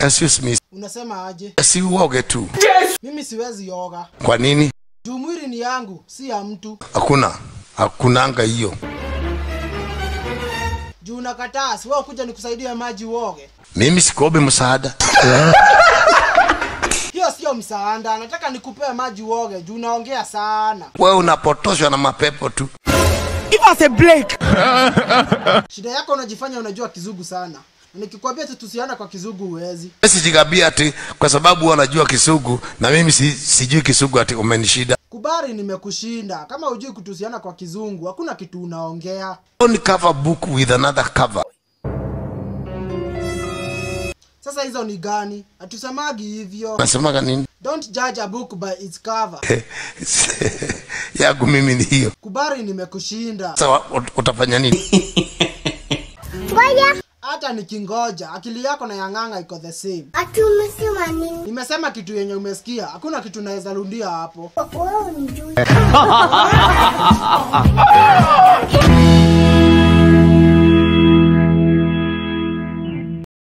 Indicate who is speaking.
Speaker 1: excuse me
Speaker 2: Unasema aje?
Speaker 1: si uoge tu
Speaker 2: Mimi siwezi yoga.
Speaker 1: kwa nini
Speaker 2: Juu mwili ni yangu, si ya mtu.
Speaker 1: hakuna hakunanga hiyo
Speaker 2: Juu unakataa, si wewe kuja nikusaidie maji uoge.
Speaker 1: mimi sikobe msaada
Speaker 2: Hiyo sio msaada, nataka nikupee maji uoge juu unaongea sana.
Speaker 1: wewe unapotoshwa na mapepo tu
Speaker 2: Shida yako unajifanya unajua kizungu sana. Na nikikwambia tu tusiana kwa kizungu huwezi.
Speaker 1: sijigambia ati kwa sababu wanajua kisugu na mimi si, sijui kisugu ati umenishida
Speaker 2: Kubali nimekushinda. Kama hujui kutusiana kwa kizungu, hakuna kitu unaongea.
Speaker 1: Don't cover book with another cover
Speaker 2: Sasa hizo ni gani? Hatusemagi hivyo.
Speaker 1: nasemaga nini
Speaker 2: Don't judge a book by its cover.
Speaker 1: yangu mimi ni hiyo
Speaker 2: Kubali nimekushinda.
Speaker 1: sasa wa- ut- utafanya nini
Speaker 2: Hata nikingoja, akili yako na yang'anga iko the same.
Speaker 3: Ati umesema nini?
Speaker 2: Nimesema kitu yenye umesikia, hakuna kitu naweza rudia hapo.
Speaker 3: Wewe unijui.